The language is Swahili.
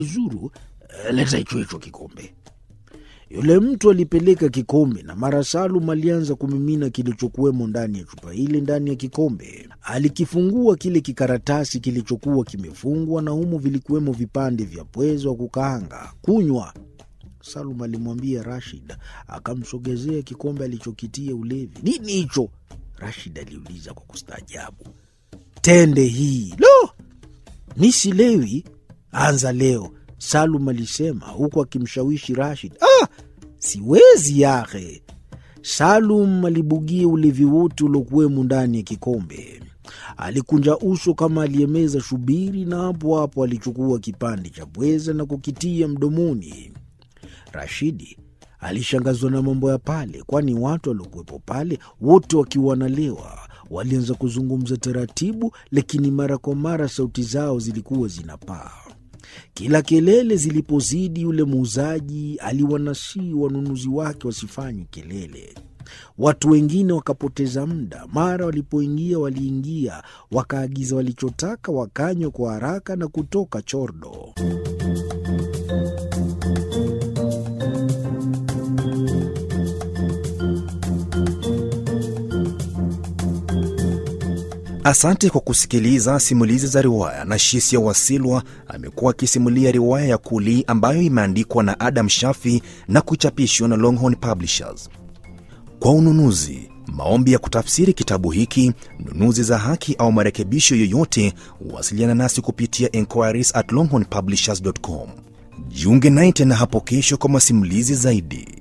Zuru, leta hicho hicho kikombe. Yule mtu alipeleka kikombe na mara Salum alianza kumimina kilichokuwemo ndani ya chupa ile ndani ya kikombe. Alikifungua kile kikaratasi kilichokuwa kimefungwa na humo vilikuwemo vipande vya pwezo wa kukaanga. Kunywa, Salum alimwambia Rashid. Akamsogezea kikombe alichokitia ulevi. Nini hicho? Rashid aliuliza kwa kustaajabu. Tende hii. Lo, mi silewi. Anza leo, Salum alisema huku akimshawishi Rashid. Ah, siwezi yahe. Salum alibugia ulevi wote uliokuwemo ndani ya kikombe. Alikunja uso kama aliyemeza shubiri, na hapo hapo alichukua kipande cha pweza na kukitia mdomoni. Rashidi alishangazwa na mambo ya pale, kwani watu waliokuwepo pale wote wakiwa wanalewa walianza kuzungumza taratibu, lakini mara kwa mara sauti zao zilikuwa zinapaa. Kila kelele zilipozidi, yule muuzaji aliwanasii wanunuzi wake wasifanye kelele. Watu wengine wakapoteza muda. Mara walipoingia, waliingia wakaagiza walichotaka, wakanywa kwa haraka na kutoka chordo. Asante kwa kusikiliza simulizi za riwaya. na Shisia Wasilwa amekuwa akisimulia riwaya ya Kuli ambayo imeandikwa na Adam Shafi na kuchapishwa na Longhorn Publishers. Kwa ununuzi, maombi ya kutafsiri kitabu hiki, nunuzi za haki au marekebisho yoyote, wasiliana nasi kupitia enquiries at longhornpublishers.com. Jiunge naye tena hapo kesho kwa masimulizi zaidi.